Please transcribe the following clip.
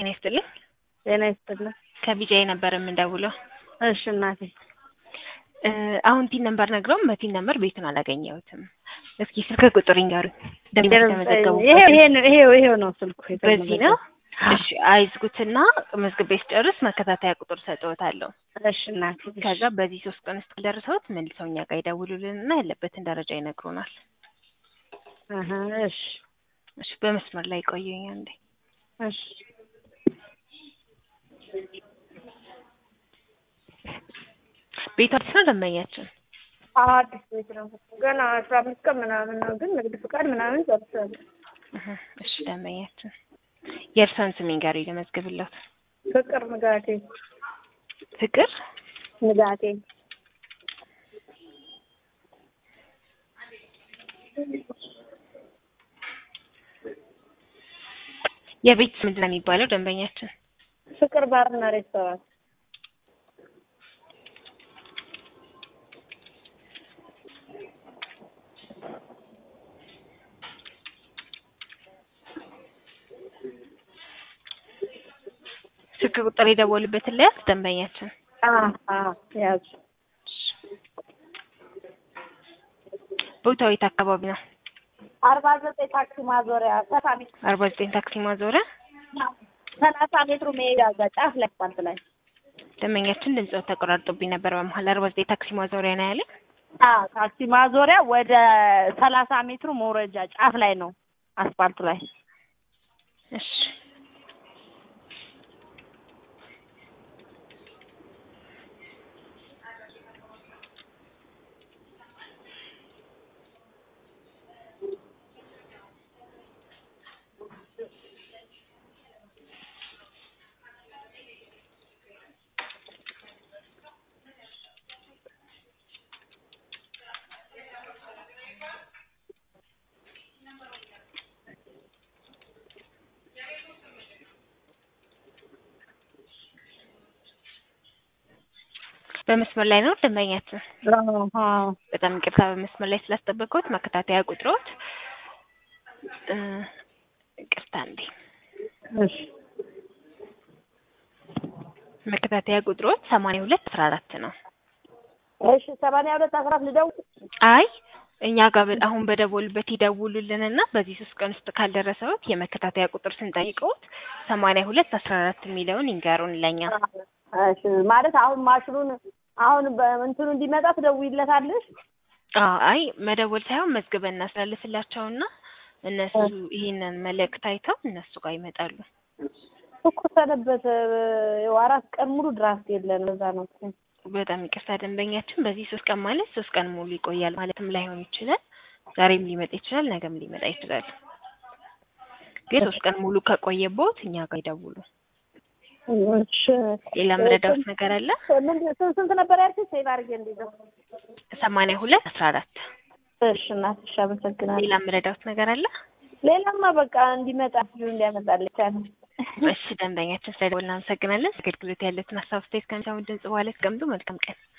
ጤና ይስጥልኝ። ጤና ይስጥልኝ። ከቢጃይ ነበር የምንደውለው። እሺ እናቴ እ አሁን ቲን ነምበር ነግረውም በቲን ነምበር ቤቱን አላገኘሁትም። እስኪ ስልክ ቁጥር ይንገሩኝ። ደንበኛ የተመዘገቡ ይሄ ይሄ ነው ይሄው ይሄው ነው ስልኩ በዚህ ነው። እሺ አይዝጉትና መዝግቤ ስጨርስ መከታተያ ቁጥር ሰጥዎታለሁ። እሺ እናቴ ከዛ በዚህ ሶስት ቀን ውስጥ ደርሰውት መልሰው እኛ ጋር ይደውሉልንና ያለበትን ደረጃ ይነግሩናል። አሀ እሺ እሺ በመስመር ላይ ቆዩኝ አንዴ። እሺ ቤቱ አዲስ ነው ደንበኛችን? አዲስ ቤት ነው ገና አስራ አምስት ቀን ምናምን ነው ግን ንግድ ፍቃድ ምናምን ጨርሻለሁ። እህ እሺ ደንበኛችን የእርሶን ስም ይንገሩኝ ልመዝግብልዎት። ፍቅር ንጋቴ ፍቅር ንጋቴ የቤት ስም ምንድን ነው የሚባለው ደንበኛችን? ፍቅር ባርና ሬስቶራንት ስልክ ቁጥር የደወሉበትን ለያዝ ደንበኛችን። አ አ ያዙ ቦታው የት አካባቢ ነው? አርባ ዘጠኝ ታክሲ ማዞሪያ ሰፋሚ አርባ ዘጠኝ ታክሲ ማዞሪያ ሰላሳ ሜትሩ መሄጃ እዛ ጫፍ ላይ አስፋልት ላይ ደንበኛችን ድምጽ ተቆራርጦብኝ ነበር በመሀል አርባ ዘጠኝ ታክሲ ማዞሪያ ነው ያለ። አ ታክሲ ማዞሪያ ወደ ሰላሳ ሜትሩ መውረጃ ጫፍ ላይ ነው አስፋልቱ ላይ እሺ በመስመር ላይ ነው ደንበኛችን። አዎ በጣም ይቅርታ በመስመር ላይ ስላስጠበቅኩት። መከታተያ ቁጥሮት እ ይቅርታ እንዴ እሺ መከታተያ ቁጥሮት ሰማንያ ሁለት አስራ አራት ነው። እሺ ሰማንያ ሁለት አስራ አራት ልደውል አይ እኛ ጋር በ- አሁን በደወሉበት ይደውሉልንና በዚህ ሶስት ቀን ውስጥ ካልደረሰውት የመከታተያ ቁጥር ስንጠይቀውት ሰማንያ ሁለት አስራ አራት የሚለውን ይንገሩን ለኛ። እሺ ማለት አሁን ማሽኑን አሁን በእንትኑ እንዲመጣ ትደውይለታለሽ? አዎ አይ መደወል ሳይሆን መዝግበን እናስተላልፍላቸውና እነሱ ይህንን መልእክት አይተው እነሱ ጋር ይመጣሉ። እኮ ሰነበት ያው አራት ቀን ሙሉ ድራፍት የለን እዛ ነው እኮ። በጣም ይቅርታ ደንበኛችን፣ በዚህ ሶስት ቀን ማለት ሶስት ቀን ሙሉ ይቆያል ማለትም ላይሆን ይችላል። ዛሬም ሊመጣ ይችላል፣ ነገም ሊመጣ ይችላል። ግን ሶስት ቀን ሙሉ ከቆየቦት እኛ ጋር ይደውሉ። እሺ ሌላ መረዳት ነገር አለ? ምንድን ስንት ስንት ነበር ያልሽኝ? ሴቭ አድርጌ እንዲዘው ሰማንያ ሁለት አስራ አራት እሺ እናትሽ አመሰግናለሁ። ሌላ መረዳት ነገር አለ? ሌላማ በቃ እንዲመጣ ልጁ እንዲያመጣልኝ ነው። እሺ ደንበኛችን ስለደወልን እናመሰግናለን። አገልግሎት ያለትን ሀሳብ አስተያየት ከሚሰሙ ድምጽ በኋላ አስቀምጡ። መልካም ቀን